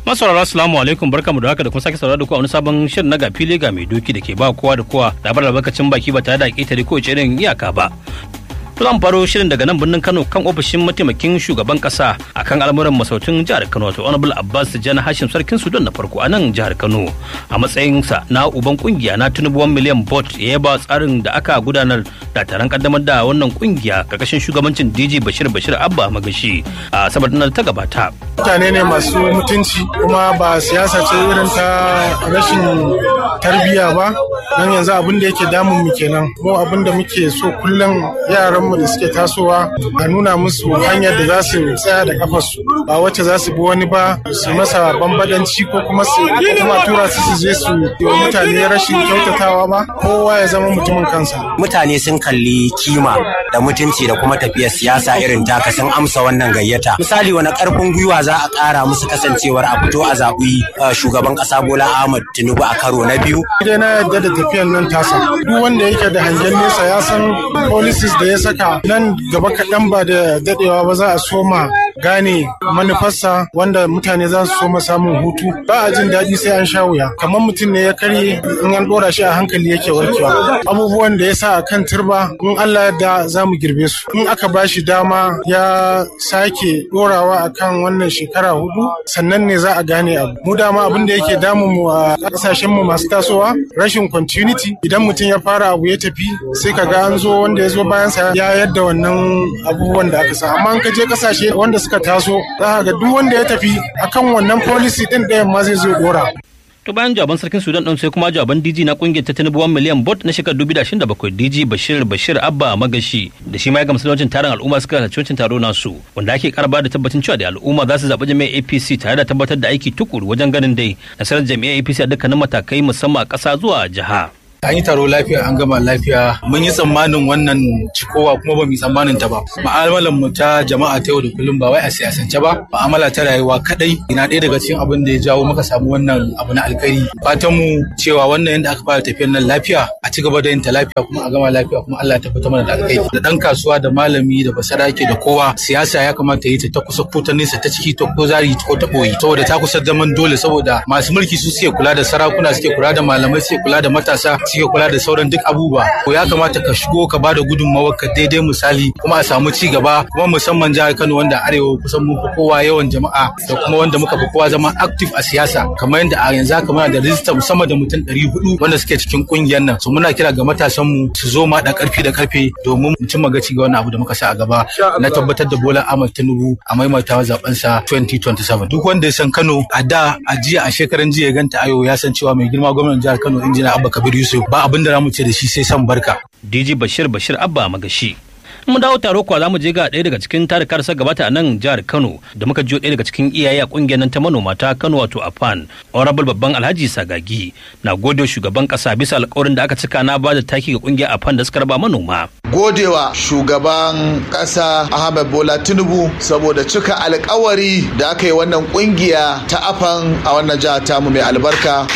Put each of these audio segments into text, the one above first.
Masaurara assalamu alaikum barkamu da haka da kuma sake saurara da ku a wani sabon shirin na ga fili ga mai doki da ke ba kowa da kowa labar albarkacin baki ba tare da ƙetare ko irin iyaka ba. To zan faro shirin daga nan birnin Kano kan ofishin mataimakin shugaban kasa akan al'amuran masautin jihar Kano wato Honorable Abbas Jana Hashim Sarkin Sudan na farko a nan jihar Kano a matsayinsa na uban kungiya na Tinubu 1 million bot ya ba tsarin da aka gudanar da taron kaddamar da wannan kungiya karkashin shugabancin DJ Bashir Bashir Abba Magashi a sabar da ta gabata. Mutane ne masu mutunci kuma ba siyasa ce irin ta rashin tarbiyya ba don yanzu abin da yake damun mu kenan mu abin da muke so kullum yaran mu da suke tasowa a nuna musu hanyar da za su tsaya da kafarsu ba wacce za su bi wani ba su masa bambadanci ko kuma su kuma tura su su je su yi mutane rashin kyautatawa ba kowa ya zama mutumin kansa mutane sun kalli kima da mutunci da kuma tafiyar siyasa irin taka sun amsa wannan gayyata misali wani karfin gwiwa za a kara musu kasancewar a fito a zaɓi shugaban ƙasa bola ahmad tinubu a karo na biyu dai na yadda da tafiyar nan tasa duk wanda yake da hangen nesa ya san policies da ya saka nan gaba kaɗan ba da daɗewa ba za a soma gane manufarsa wanda mutane za su soma samun hutu ba a jin daɗi sai an sha wuya kamar mutum ne ya karye in an ɗora shi a hankali yake warkewa abubuwan da ya sa a kan turba in Allah yadda za mu girbe su in aka ba shi dama ya sake ɗorawa a kan wannan shekara hudu sannan ne za a gane abu mu dama abin da yake damun mu a ƙasashen mu masu tasowa rashin continuity idan mutum ya fara abu ya tafi sai ka ga an zo wanda ya zo bayansa ya yadda wannan abubuwan da aka sa amma an ka je ƙasashe wanda suka taso za ga duk wanda ya tafi akan wannan policy din ɗayan ma zai zo dora. To bayan jawaban sarkin Sudan ɗin sai kuma jawaban DG na kungiyar ta Tinubu 1 miliyan bot na shekarar 2027 DG Bashir Bashir Abba Magashi da shi ma ya gamsu da wajen taron al'umma suka halarci wancan taro nasu wanda ake karba da tabbacin cewa da al'umma za su zaɓi jami'ar APC tare da tabbatar da aiki tukuru wajen ganin dai nasarar jami'ar APC a dukkanin matakai musamman a ƙasa zuwa jiha. an yi taro lafiya an gama lafiya mun yi tsammanin wannan cikowa kuma ba mu yi tsammanin ta ba ma'amalar mu ta jama'a ta yau da kullum ba wai a siyasance ba ma'amala ta rayuwa kadai ina ɗaya daga cikin abin da ya jawo muka samu wannan abu na alkhairi fatan mu cewa wannan yadda aka fara tafiyar nan lafiya a ci gaba da yin ta lafiya kuma a gama lafiya kuma Allah ya tabbatar mana da alkhairi da dan kasuwa da malami da basarake da kowa siyasa ya kamata yi ta ta kusa ko ta nesa ta ciki ta ko zari ko ta boye saboda ta kusa zaman dole saboda masu mulki su suke kula da sarakuna suke kula da malamai suke kula da matasa suke kula da sauran duk abubuwa ko ya kamata ka shigo ka bada gudunmawar ka daidai misali kuma a samu ci gaba kuma musamman jihar Kano wanda arewa kusan mun fi kowa yawan jama'a da kuma wanda muka fi kowa zama active a siyasa kamar yadda a yanzu haka muna da rijista musamman da mutum 400 wanda suke cikin kungiyar nan so muna kira ga matasan mu su zo ma da karfi da karfe domin mu cimma gaci ga wannan abu da muka sa a gaba na tabbatar da Bola Ahmed Tinubu a maimaitawa zaben sa 2027 duk wanda ya san Kano a da a jiya a shekaran jiya ya ganta ayo ya san cewa mai girma gwamnatin jihar Kano injina Abba Kabir Yusuf ba abin da mu ce da shi sai san barka. DG Bashir Bashir Abba Magashi. mun dawo taro kuwa zamu je ga ɗaya daga cikin tarikar sa gabata a nan jihar Kano da muka jiyo ɗaya daga cikin iyaye a kungiyar nan ta manoma ta Kano wato AFAN Honorable babban Alhaji Sagagi na gode shugaban kasa bisa alƙawarin da aka cika na ba da taki ga kungiyar AFAN da suka raba manoma godewa shugaban kasa Ahmed Bola Tinubu saboda cika alƙawari da aka yi wannan kungiya ta AFAN a wannan jihar tamu mai albarka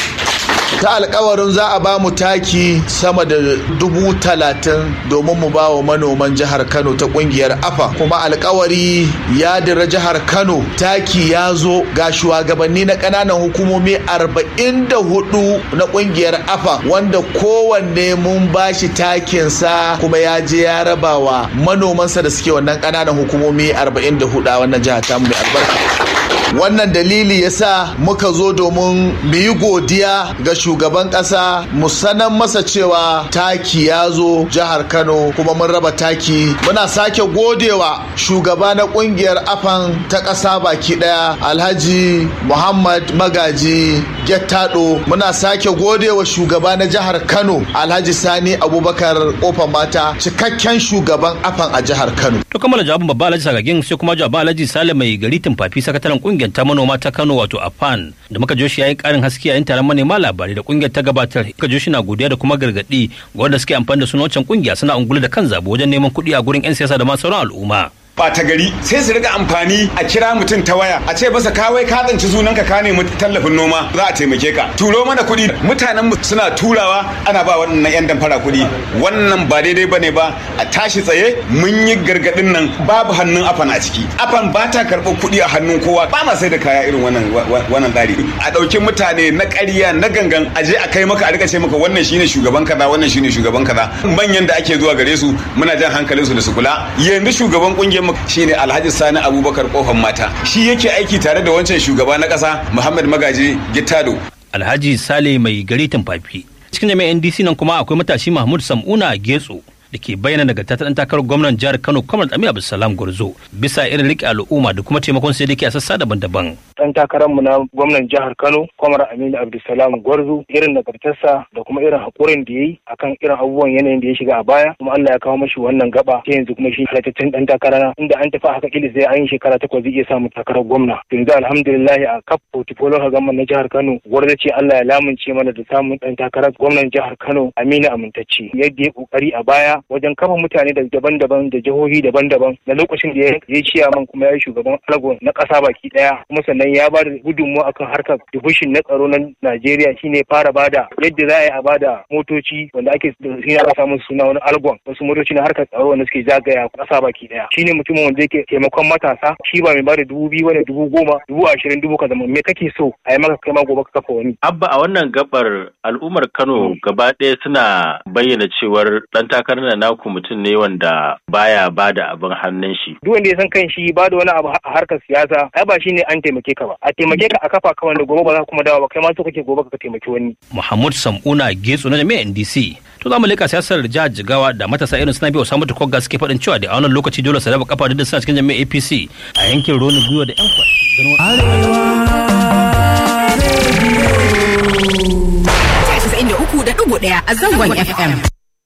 ta alkawarin za a ba mu taki sama da dubu talatin domin mu ba wa manoman jihar kano ta kungiyar afa kuma alkawari ya dira jihar kano taki ya zo ga shugabanni na kananan hukumomi arba'in da hudu na kungiyar afa wanda kowanne mun ba shi takinsa kuma ya je ya raba wa manomansa da suke wannan kananan hukumomi arba'in da hudu a wannan jihar tamu mai albarka wannan dalili yasa muka zo domin mu yi godiya ga shugaban kasa mu sanar masa cewa taki ya zo jihar kano kuma mun raba taki muna sake godewa shugaba na kungiyar afan ta kasa baki daya alhaji muhammad magaji gettado muna sake godewa shugaba na jihar kano alhaji sani abubakar kofar mata cikakken shugaban afan a jihar kano to kammala jawabin babba alhaji sagagin sai kuma jawabin alhaji sale mai gari tumfafi sakataren kungiyar ta manoma ta kano wato afan da muka joshi yayin karin haske yayin taron manema labarai da kungiyar ta gabatar muka joshi na godiya da kuma gargadi ga wanda suke amfani da sunan wancan kungiya suna ungulu da kan zabo wajen neman kuɗi a gurin yan siyasa da ma sauran al'umma ɓata gari sai su riga amfani a kira mutum ta waya a ce masa kawai ka tsanci sunan ka nemi tallafin noma za a taimake ka turo mana kuɗi mutanen mu suna turawa ana ba wannan yan damfara kuɗi wannan ba daidai bane ba a tashi tsaye mun yi gargaɗin nan babu hannun afan a ciki afan ba ta karɓar kuɗi a hannun kowa ba ma sai da kaya irin wannan wannan tsari a ɗauki mutane na ƙarya na gangan a je a kai maka a rika ce maka wannan shine shugaban kaza wannan shine shugaban kaza manyan da ake zuwa gare su muna jan hankalin su da su kula yanzu shugaban kungiyar mu shine Alhaji Sani Abubakar kofan mata shi yake aiki tare da wancan shugaba na ƙasa Muhammad Magaji Gittado Alhaji Sale mai gari Tumfafi cikin jami'an NDC nan kuma akwai matashi Mahmud Sam'una Getso da ke bayyana daga ta ɗan takarar gwamnan jihar Kano Kwamar Aminu Abdulsalam Gwarzo bisa irin riƙe al'umma da kuma taimakon sai da ke a sassa daban-daban. Ɗan takararmu na gwamnan jihar Kano Kwamar Aminu Abdulsalam Gwarzo irin nagartarsa da kuma irin haƙurin da ya yi akan irin abubuwan yanayin da ya shiga a baya kuma Allah ya kawo mashi wannan gaba sai yanzu kuma shi halittattun ɗan takara inda an tafi haka kila sai an yi shekara takwas zai iya samun takarar gwamna. Yanzu alhamdulillah a kaf portfolio gwamnan na jihar Kano Gwarzo ce Allah ya lamunce mana da samun ɗan takarar gwamnan jihar Kano Aminu Amintacci yadda ya ƙoƙari a baya wajen kama mutane da daban-daban da jihohi daban-daban na lokacin da ya yi ciyaman kuma ya yi shugaban algon na ƙasa baki ɗaya kuma sannan ya ba da gudunmawa akan harkar dubushin na tsaro na Najeriya shine fara bada yadda za a yi a bada motoci wanda ake shi aka samu suna wani algon wasu motoci na harkar tsaro wanda suke zagaya ƙasa baki ɗaya shine mutumin wanda yake taimakon matasa shi ba mai bada dubu biyu wani dubu goma dubu ashirin dubu kaza me kake so a yi maka kai ma gobe ka kafa wani. Abba a wannan gabar al'ummar Kano gaba ɗaya suna bayyana cewar ɗan takarar da naku mutum ne wanda baya ba da abin hannun shi. Duk wanda ya san kan shi ba da wani abu a harkar siyasa ai ba shine an taimake ka ba. A taimake ka a kafa ka wanda gobe ba za kuma dawo ba kai ma so kake gobe ka taimaki wani. Muhammad Sam'una Getso na jami'ar NDC. To za mu leka siyasar jihar Jigawa da matasa irin suna biyu samu tukogga suke faɗin cewa da a wannan lokaci dole su raba kafa da suna cikin jami'ar APC a yankin Roni Gwiwa da 'yan kwasi. uku da ɗigo ɗaya a zangon FM.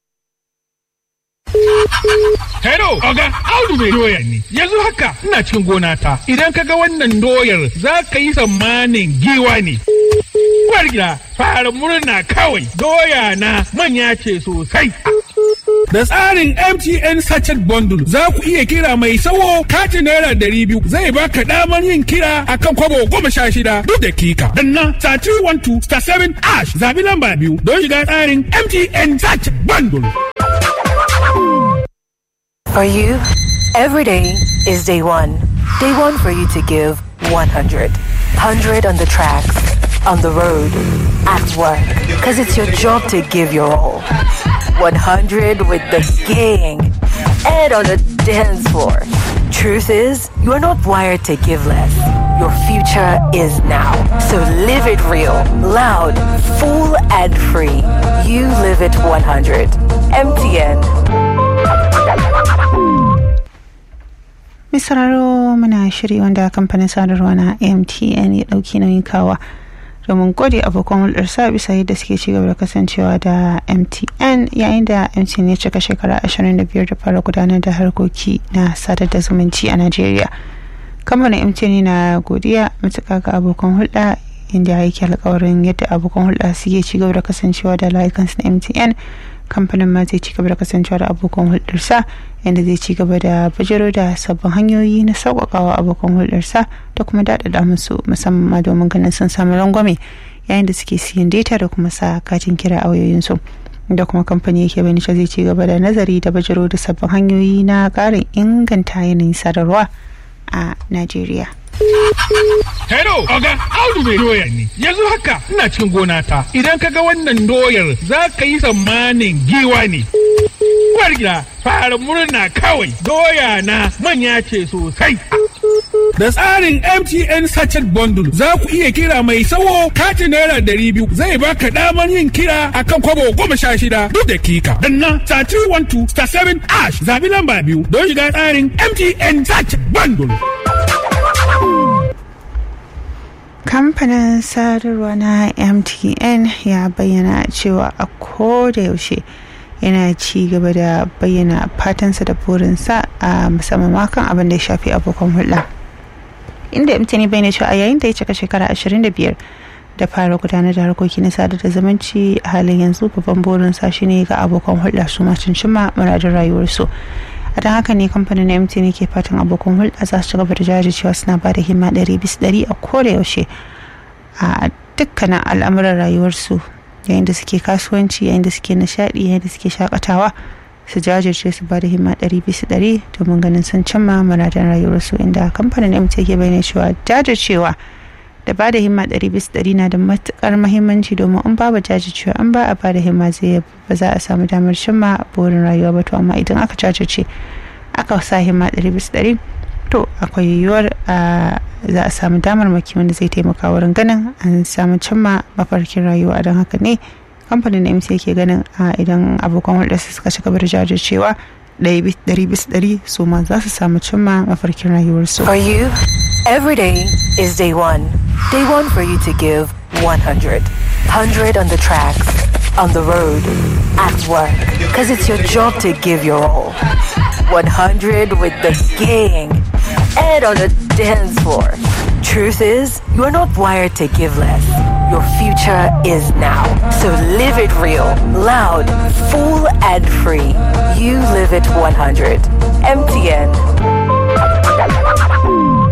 Hello, Oga, Audu mai doya ne. Yanzu haka ina cikin gona ta. Idan ka ga wannan doyar za ka yi tsammanin giwa ne. Uwar gida, fara murna kawai. Doya na manya ce sosai. Da tsarin MTN Sachet Bundle za ku iya kira mai sawo katin naira ɗari biyu zai baka damar yin kira akan kwabo goma sha shida duk dakika. Danna star 312 star 7 ash zabi lamba biyu don shiga tsarin MTN Sachet Bundle. For you, every day is day one. Day one for you to give 100. 100 on the tracks, on the road, at work. Because it's your job to give your all. 100 with the gang and on the dance floor. Truth is, you are not wired to give less. Your future is now. So live it real, loud, full, and free. You live it 100. MTN. Mai sauraro muna shiri wanda kamfanin sadarwa na MTN ya ɗauki nauyin kawa domin gode abokan hulɗarsa bisa yadda suke ci gaba da kasancewa da MTN yayin da MTN ya cika shekara 25 da fara gudanar da harkoki na sadar da zumunci a Najeriya. Kamfanin MTN na godiya matuƙa ga abokan hulɗa inda ya yake alkawarin yadda abokan hulɗa suke ci gaba da kasancewa da layukansu na MTN kamfanin ma zai ci gaba da kasancewa da abokan hulɗarsa yadda zai ci gaba da bajiro da sabbin hanyoyi na sauƙaƙawa abokan hulɗarsa da kuma daɗaɗa musu musamman ma domin ganin sun samu rangwame yayin da suke siyan data da kuma sa katin kira a wayoyinsu da kuma kamfani yake bani zai ci gaba da nazari da bajiro da sabbin hanyoyi na ƙarin inganta yanayin sadarwa a Najeriya. Hello, Oga, Audu mai doya ne. Yanzu haka ina cikin gona ta. Idan ka ga wannan doyar za ka yi tsammanin giwa ne. Uwar gida, fara murna kawai. Doya na manya ce sosai. Da tsarin MTN Sachet Bundle za ku iya kira mai sawo katin naira ɗari biyu zai baka damar yin kira akan kwabo goma sha shida duk dakika. Danna star 312 star 7 ash zabi lamba biyu don shiga tsarin MTN Sachet Bundle. kamfanin sadarwa na mtn ya bayyana cewa a koda yaushe yana ci gaba da bayyana fatansa da burinsa a musamman makan abin da ya shafi abokan hulɗa inda mtn bayyana cewa a yayin da ya cika shekara 25 da fara gudanar da harkoki na sadar da zumunci a halin yanzu babban burinsa shine ga abokan hulɗa su ma cimma muradin rayuwarsu a a don haka ne kamfanin mtn ke fatan abokan hulɗa za su ci gaba da jajircewa suna ba da himma ɗari bis ɗari a koda yaushe a dukkanin al'amuran rayuwarsu yayin da suke kasuwanci yayin da suke nishaɗi yayin da suke shakatawa su jajirce su ba da himma ɗari bisa ɗari domin ganin sun cimma muradan rayuwarsu inda kamfanin mt ke bayyana cewa jajircewa da ba da himma ɗari bisa ɗari na da matuƙar mahimmanci domin in babu jajircewa an ba a ba da himma zai ba za a samu damar cimma burin rayuwa ba to amma idan aka jajirce aka sa himma ɗari bisa ɗari to akwai yiwuwar za a samu damar maki wanda zai taimaka wurin ganin an samu cimma mafarkin rayuwa don haka ne kamfanin na mc ke ganin idan abokan hulɗarsa suka ci gaba da jajircewa ɗari bis ɗari su ma za su samu cimma mafarkin rayuwarsu. For you, every day is day one. Day one for you to give 100. 100 on the tracks, on the road, at work. Because it's your job to give your all. 100 with the gang and on the dance floor. Truth is, you are not wired to give less. Your future is now. So live it real, loud, full, and free. You live it 100. MTN.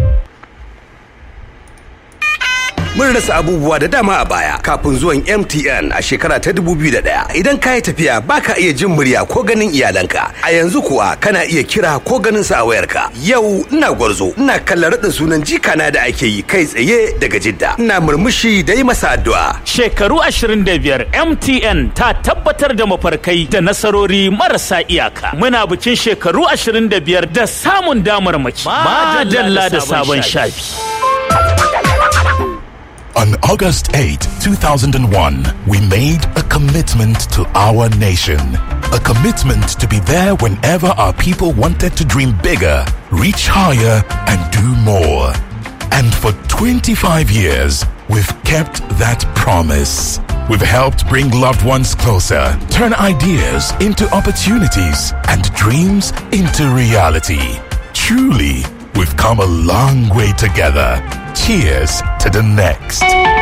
mun rasa abubuwa da dama a baya kafin zuwan MTN a shekara ta 2001 idan ka yi tafiya baka iya jin murya ko ganin iyalanka a yanzu kuwa kana iya kira ko ganin sa a wayarka yau ina gwarzo ina kallon raɗin sunan jikana da ake yi kai tsaye daga jidda ina murmushi da yi masa addu'a shekaru 25 MTN ta tabbatar da mafarkai da nasarori marasa iyaka muna bikin shekaru 25 da samun damar mace madalla da sabon shafi On August 8, 2001, we made a commitment to our nation. A commitment to be there whenever our people wanted to dream bigger, reach higher, and do more. And for 25 years, we've kept that promise. We've helped bring loved ones closer, turn ideas into opportunities, and dreams into reality. Truly, we've come a long way together. Cheers to the next.